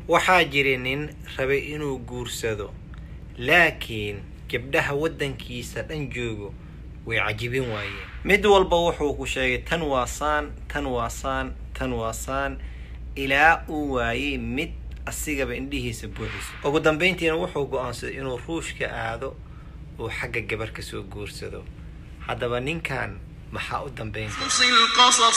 waxaa jira nin rabay inuu guursado laakiin gabdhaha waddankiisa dhan joogo way cajibin waayeen mid walba wuxuu ku sheegay tan waa saan tan waa saan tan waa saan ilaa uu waayey mid asigaba indhihiisa buuxiso ugu dambayntiina wuxuu go-aansaday inuu ruushka aado uu xagga gabar ka soo guursado haddaba ninkan maxaa u dambayn قص القصص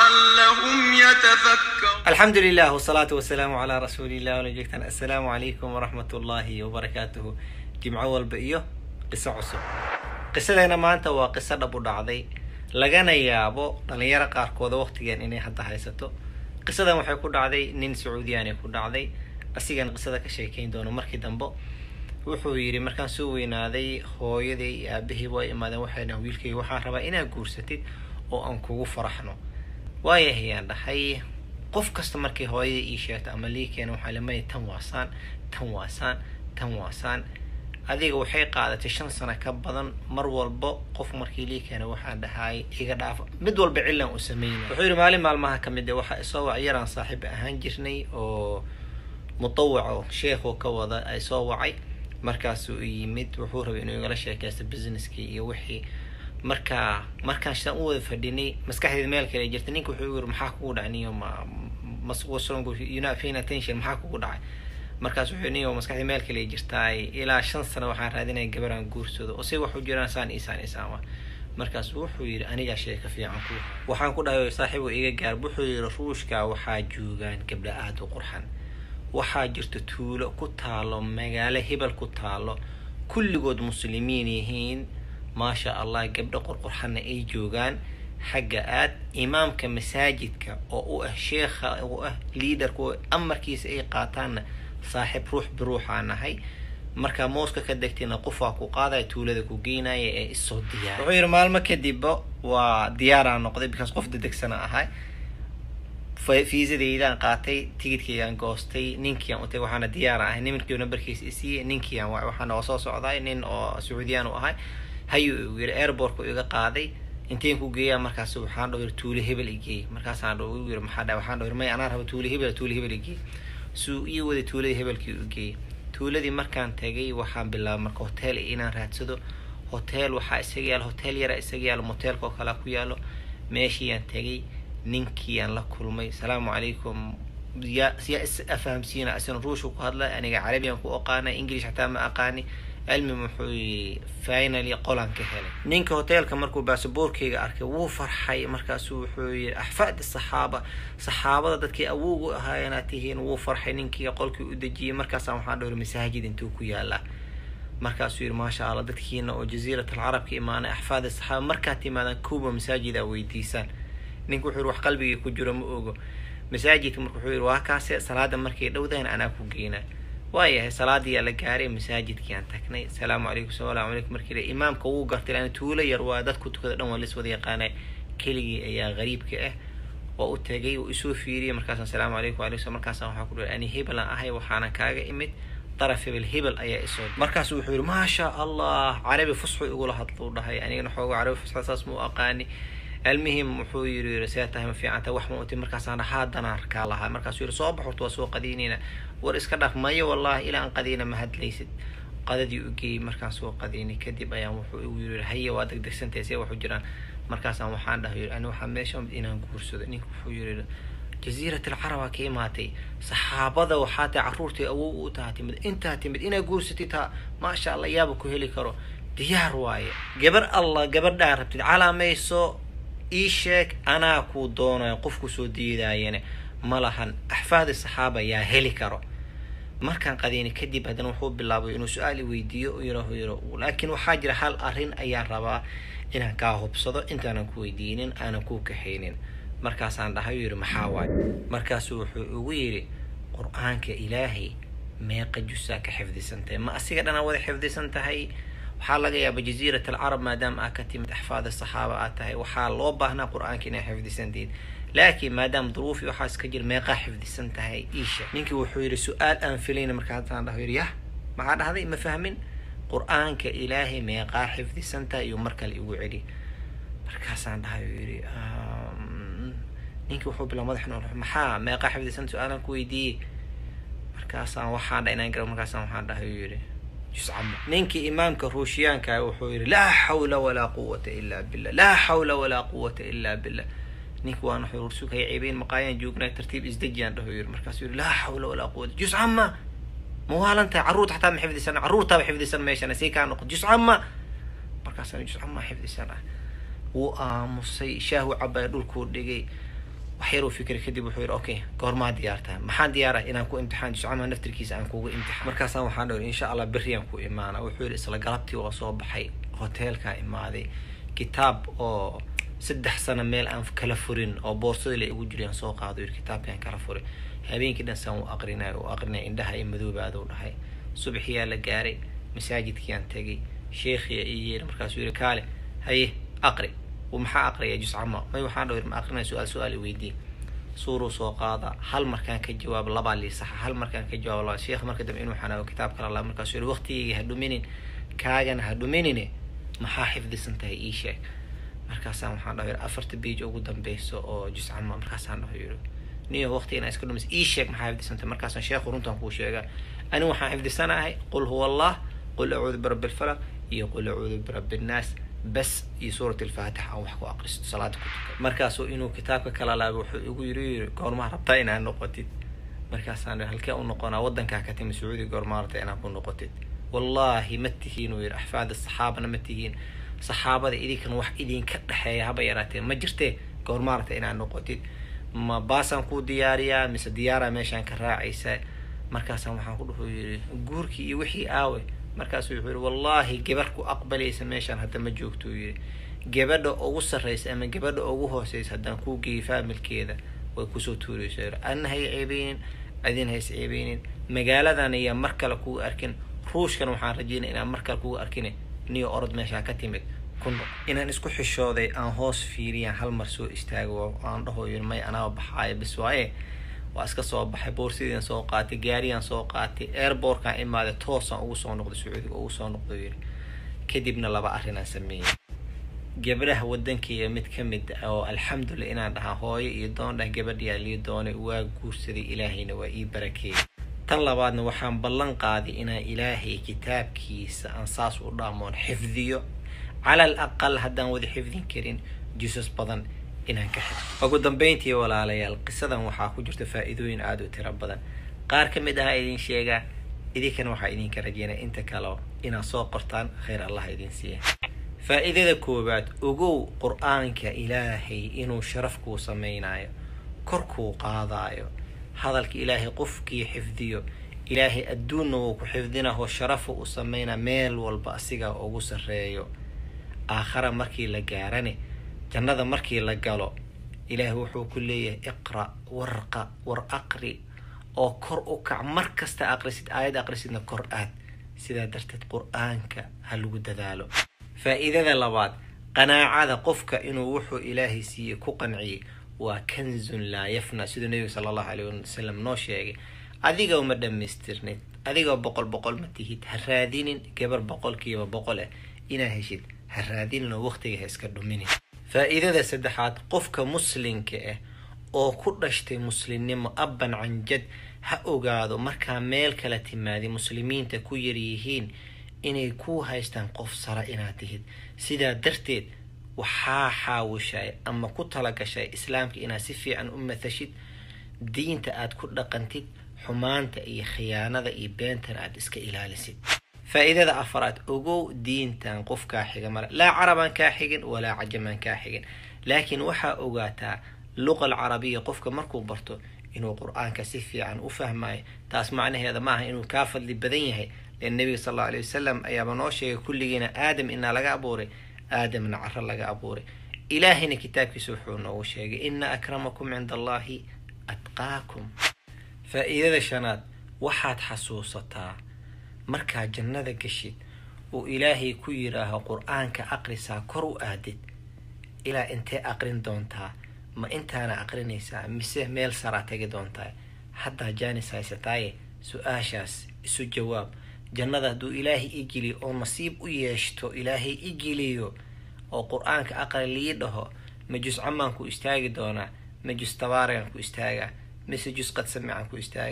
لعلهم يتفكرون الحمد لله والصلاة والسلام على رسول الله ولا joogtaan السلام عليكم ورحمة الله وبركاته جمعة walba iyo qiso cusub qisadeena maanta waa qiso dhab u dhacday lagana yaabo dhalinyaro qaarkooda waqtigan inay hadda haysato qisadan waxay ku dhacday nin sacuudiyaanay ku dhacday asigan qisada ka sheekeyn doono markii dambe wuxuu yidhi markaan soo weynaaday hooyaday iyo aabahii waa imaadeen waxay dhahan wiilkayga waxaan rabaa inaad guursatid oo aan kugu faraxno waayahayaan dhahay qof kasta markay hooyada ii sheegto ama lii keena waxaa lamaya tan waasaan tan waasaan tan waasaan adiga waxay qaadatay shan sano ka badan mar walba qof markii lii keena waxaan dhahay iga dhaafa mid walba cilan u sameynay wuxuu yidhi maalin maalmaha ka mid a waxaa isoo wac yaraan saaxiib ahaan jirnay oo mutawaco sheekhu ka wada ay soo wacay markaasuu yimid wuxuu rabay inuu igala sheekaysto businesskii iyo wixii marka markaan sidaan u wada fadhinay maskaxdeeda meel kale jirta ninka wuxuu yiri maxaa kugu dhacay niyo ma masqusongunafain attention maxaa kugu dhacay markaas wuxuu niyo maskaxdii meel kale jirtaay ilaa shan sano waxaan raadinaya gabaraan guursado oo say wax u jiraan saan isaan isaan wa markaas wuxuu yidhi anigaa sheeka fiican ku waxaan ku dhahay saaxiibu iga gaar wuxuu yidhi ruushka waxaa joogaan gabdha aada u qurxan waxaa jirta tuulo ku taalo magaalo hebel ku taalo kulligood muslimiin yihiin maasha allah gabdho qorqorxanna ay joogaan xagga aad imaamka masaajidka oo u ah sheekha u ah liaderka oo amarkiisa ay qaataanna saaxiib ruux biruuxaa nahay markaa mooska ka degtayna qofaa ku qaadaya tuulada ku geynaya ee isoo diyaar wuxuu yidhi maalmo kadibba waa diyaaraa noqday because qof dedegsana ahay fiisadeydaan qaatay tigidkaygaan goostay ninkiiaan utay waxaana diyaara ahay nimankii nambarkiisa isiiyey ninkiiaan wa waxaana oo soo socday nin oo sacuudiyaan u ahay hayuu igu yiri airportka iga qaaday inteen ku geeyaa markaas waxaan dhaw yiri tuule hebel igeey markaasaan dhaw igu yiri maxaa dhaw waxaan dhaw yiri may anaa raba tuule hebel tuule hebel igeey suu ii waday tuuladii hebelkii u geeyey tuuladii markaan tagay waxaan bilaabay marka hotel inaan raadsado hotel waxaa isaga yaalo hotel yara isaga yaalo motelka oo kale ku yaalo meeshiiyaan tagay ninkiiaan la kulmay asalaamu calaykum yaa yaa is afahamsiina isna ruushka ku hadla aniga carabiyan ku aqaana english xataa ma aqaani cilmi muxuu yii finally qolaan ka helay ninka hoteelka markuu baasaboorkeyga arkay wuu farxay markaasuu wuxuu yii axfaad saxaaba saxaabada dadkii awoog u ahaayeenaad tihiin wuu farxay ninkii qolkii u dejiyey markaasaan waxaan dhowri masaajid intuu ku yaalaa markaasuu yidhi maasha allah dadkiina oo jaziirat alcarab ka imaanay axfaad saxaaba markaad timaadaan kuuba masaajid aa weydiisaan ninka wuxuu yiri wax qalbigii ku jiro ma ogo masaajidka marka wuxuu yiri waa kaase salaada markay dhowdahan anaa ku geynaa waayahay salaadiyaa la gaaray masaajidkiaan tagnay asalaamu calaykum salaam calaykum markii la imaamka wuu gartay laana tuulo yar waa dadku tukada dhan waa lis wada yaqaana keligii ayaa qariibka ah waa u tagay uu isoo fiiriyay markaasaan asalaamu calaykum walaykum markaasaan waxaa ku dhahay ani hebelan ahay waxaana kaaga imid daraf hebel hebel ayaa isoo markaasu wuxuu yiri maasha allah carabi fusxu igula hadluu dhahay anigana xooga carabi fusxa saas mu aqaani المهم wuxuu yiri see tahay ma fiicanta wax ma uti markaasaan haadana arkaa lahaa markaasuu yiri soo bax horta waa soo qadiinayna war iska dhaf mayo wallahi ilaa aan qadiina ma hadlaysid qadadii u geeyey markaan soo qadiinay kadib ayaan wuxuu igu yiri haye waa degdegsantahay see waxu jiraan markaasaan waxaan dhahay yiri ani waxaa meesha inaan guursado ninka wuxuu yiri jaziirat alcaraba ka imaatay saxaabada waxaa tahay carruurtay awow u taha timid intaa timid inaa guursatid taa maasha allah yaaba ku heli karo diyaar waaye gabar allah gabadhaa rabtid calaamayso ii sheeg anaa kuu doonayo qofku soo diidaayane ma lahan axfaadi saxaaba yaa heli karo markaan qadiinay kadib haddana wuxuu bilaabay inuu su-aal i weydiiyo yirahu yiro laakiin waxaa jira hal arrin ayaan rabaa inaan kaa hubsado intaanan ku weydiinin aanan kuu kaxaynin markaasaan dhahay yiri maxaa waay markaasuu wuxuu igu yidhi qur-aanka ilaahay meeqa jusaa ka xifdisan tahay ma asiga dhanaa wada xifdisan tahay waxaa laga yaaba jaziirat alcarab maadaama aad ka timid axfaad saxaaba aad tahay waxaa loo baahnaa qur-aanka inaa xifdisantiid laakiin maadaama duruufi waxaa iska jira meeqaa xifdisan tahay iisha ninkii wuxuu yidhi su-aal aan filayna markaasaan dhaho yidhi yah maxaa dhahday ma fahmin qur-aanka ilaahay meeqaa xifdisan tahay iyo mar kale igu celi markaasaan dhahay yidhi ninkii wuxuu bilaa madax maxaa meeqaa xifdisan su-aalaan ku weydiiyey markaasaan waxaan dha inaan garo markaasaan waxaan dhahay uu yidhi juscama ninkii imaamka ruushiyaanka wuxuu yidhi laa xawla walaa quwata ilaa billah laa xawla walaa quwata ilaa billah ninki waan wuxuu sugaya ceebeyn maqaayaan joognaa tartiib isdejiyaan dhahu yidhi markaasuu yidhi laa xawla walaa quwata juscama ma waalantahay carruurta xataa ma xifdisan carruurtaaba xifdisan meeshana sii kaa noqon juscama markaasaan juscama xifdisan ah wuu aamusay shaahu cabaya dhulkuu dhigay wax yaruu fikray kadib wuxuu yidhi okay goormaa diyaartaa maxaan diyaarah inaan ku imtixaan juscama naftirkiisa aan kugu imtixaan markaasaan waxaan dhahi insha allah berriyaan ku imaana wuxuu yidhi isla galabtii waa soo baxay hoteelkaa imaaday kitaab oo saddex sano meel aan kala furin oo boorsadii la igu jiriyaan soo qaado yidhi kitaabkaan kala furin habeenkii dhan saan u aqrinay u aqrinay indhaha i madoobaaduu dhahay subaxiyaa la gaaray masaajidkiaan tegay sheekhiya ii yeeri markaasuu yidhi kaale haye aqri maxaa aqriya juscama may waxaan dhaw ma aqrinaya su-aal su-aal weydii suuruu soo qaada hal markaan ka jawaabo labaa lii saxa hal markaan ka jawaabo laba sheekh marka dambe inuu xanaago kitaab kala laa markaasuu yidhi waqtigayga ha dhuminin kaagana ha dhuminine maxaa xifdisan tahay ii sheeg markaasaan waxaan dhaho yidhi afarta biij ugu dambeyso oo juscama markaasaan dhaho yidhi niyo waqti inaa iska dhumis ii sheeg maxaa xifdisan tahay markaasaan sheekhu runtaan kuu sheegaa ani waxaan xifdisanahay qul huwa allah qul acuudu birabbi alfalaq iyo qul acuudu birabbi annaas bas iyo suurat alfaatix aan wax ku aqristo salaada ku tuka markaasuu inuu kitaabka kala laaba wuxuu igu yiri yiri goormaa rabtaa inaad noqotid markaasaan halkee u noqonaa waddankaa ka timi sacuudi goormaa rabtaa inaad ku noqotid wallaahi ma tihiin uu yidhi axfaada saxaabana ma tihiin saxaabada idinkan wax idinka dhexeeya haba yaraatee ma jirtee goormaa rabtaa inaad noqotid ma baasaan kuu diyaariyaa mise diyaaraa meeshaan ka raacaysa markaasaan waxaan ku dhuhu yidhi guurkii iyo wixii aawe markaasuu wuxuu yidhi wallaahi gabar ku aqbalaysa meeshaan hadda ma joogto uu yidhi gabadha ugu sarraysa ama gabadha ugu hooseysa haddaan kuu geeyo faamilkeeda way kusoo tuuraysa yidhi adna hay ceebeynin adin hays ceebeynin magaaladan ayaa mar kale kugu arkin ruushkan waxaan rajeynaya inaan mar kale kugu arkin niyo orod meeshaa ka timid kuno inaan isku xishooday aan hoos fiiriyaan hal mar soo istaago aan dhaho yidhi may anaa baxaayo bis waaye waa iska soo baxay boorsidiian soo qaatay gaariyaan soo qaatay airbortkaan imaaday toosaan ugu soo noqday sacuudiga ugu soo noqdo yidhi kadibna laba arrinaan sameeyey gabdhaha waddankayga mid ka mid ah oo alxamdulillah inaan dhahaa hooyo iyo doondhah gabadhiyaa lii doonay waa guursaday ilaahayna waa ii barakeeyey tan labaadna waxaan ballan qaaday inaan ilaahay kitaabkiisa aan saas u dhaamoon xifdiyo cala al aqal haddaan wada xifdin karin jusas badan inaan ka xifdiyo ugu dambeyntii walaalayaal qisadan waxaa ku jirta faa-iidooyin aada u tiro badan qaar ka mid aha idin sheegaa idinkana waxaa idinka rajeynaya inta kale inaad soo qortaan khayr allah idin siiya faa-iidada koowaad ogow qur-aanka ilaahay inuu sharaf kuu samaynayo kor kuu qaadaayo hadalka ilaahay qofkii xifdiyo ilaahay adduunna wuu ku xifdinaho sharafu u samaynaa meel walba asigaa ugu sarreeyo aakhara markii la gaarane jannada markii la galo ilaahay wuxuu ku leeyahay iqra warqa war aqri oo kor u kac mar kasta aqrisid aayad aqrisidna kor aad sidaa darteed qur-aanka ha lagu dadaalo faa-iidada labaad qanaacada qofka inuu wuxuu ilaahay siiyey ku qanciyey waa kanzun laa yafna siduu nebiga sala allahu caleyh wasalam noo sheegay adigoo ma dhammaystirnid adigoo boqol boqol ma tihid ha raadinin gabar boqolkiiba boqol ah inaa heshid ha raadinin oo waqtiga ha iska dhuminin faa-iidada saddexaad qofka muslinka ah oo ku dhashtay muslimnimo abban canjad ha ogaado markaa meel kala timaadi muslimiinta ku yaryihiin inay ku haystaan qof sara inaad tihid sidaa darteed waxaa xaawishay ama ku talagashay islaamka inaad si fiican u mathashid diinta aad ku dhaqantid xumaanta iyo khiyaanada iyo beentana aad iska ilaalisid faa-iidada afaraad ogow diintan qof kaa xiga male laa carabaan kaa xigin walaa cajamaan kaa xigin laakiin waxaa ogaataa luqa alcarabiya qofka markuu barto inuu qur-aanka si fiican u fahmayo taas macnaheeda maaha inuu kaa fadli badan yahay len nebiga sal allau alay wasalam ayaaba noo sheegay kulligiina aadam inaa laga abuuray aadamna caro laga abuuray ilaahayna kitaabkiisa wuxuu noogu sheegay ina akramakum cinda allahi atqaakum faa-iidada shanaad waxaad xasuusataa markaad jannada gashid uu ilaahay ku yidhaaho qur-aanka aqrisaa kor u aadid ilaa intee aqrin doontaa ma intaana aqrinaysaa mise meel saraa tegi doontaa haddaa jaanis haysataaye su-aashaas isu jawaab jannada hadduu ilaahay i geliyo oo nasiib u yeeshto ilaahay i geliyo oo qur-aanka aqri lii dhaho ma jus camaan ku istaagi doonaa ma jus tabaarigan ku istaagaa mise jus qad samicaan ku istaagaa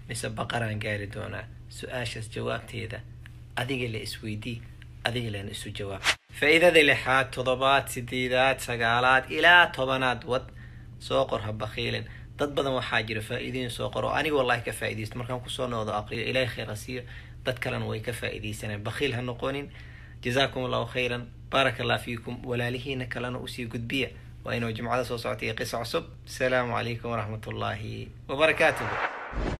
mise baqaraan gaari doonaa su-aashaas jawaabteeda adiga la isweydii adiga lana isu jawaab faa-iidada lixaad toddobaad sideedaad sagaalaad ilaa tobanaad wad soo qor ha bakiilin dad badan waxaa jira faa-iidooyin soo qor oo aniga wallahi ka faa-idaysto markaan kusoo noodo aqriyo ilaahay khayr ha siiyo dad kalena way ka faa-idaysaneen bakiil ha noqonin jazaakum allahu khayran baaraka allah fiikum walaalihiina kalena usii gudbiya waa inuu jimcada soo socotay qiso cusub asalaamu calaykum waraxmat ullaahi wabarakaatuhu